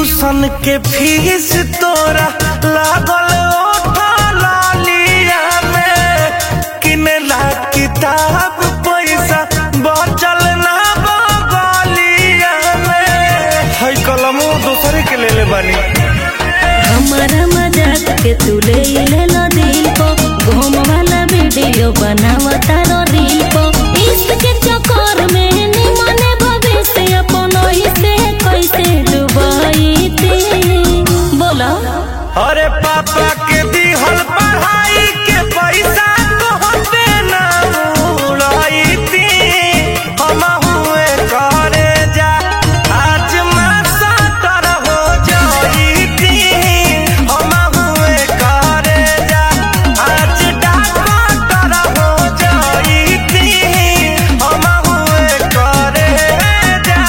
tuition के fees तोरा लागल ओठा लालिया में किनेला किताब पैसा बचल ना बगलिया में है कलमो दूसरे के ले ले बानी हमारा मजाक के तू ले ले लो दिल को घूम वाला वीडियो बनावा तारो दिल को इश्क के चक्कर में निमने भविष्य अपन ही से कैसे डुबाई थी बोलो अरे पापा के दिहल पढ़ाई के पैसा कहते ना उड़ाई थी हम हुए करे जा आज मैं साटर हो जाई थी हम हुए करे जा आज डॉक्टर हो जाई थी हम हुए करे जा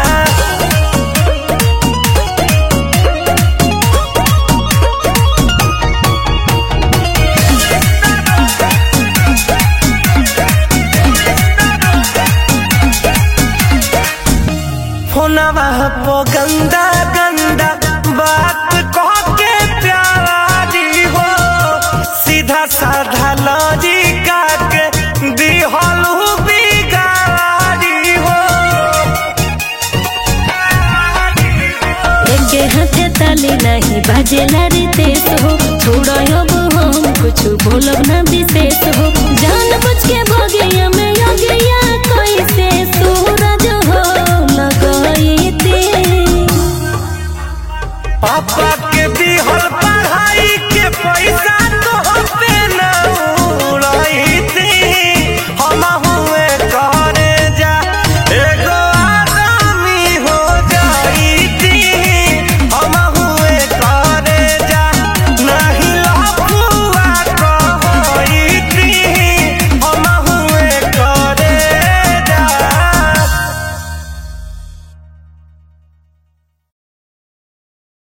फोनवा पो गंदा गंदा बात कह के प्यारी हो सीधा साधा लॉजिका के दिहलू बिगाड़ी हो एके हाथे ताली नहीं बाजेला रितेश हो छोड़ो अब हम कुछ बोलब ना विशेष हो जान बुझ के भगिया में योगिया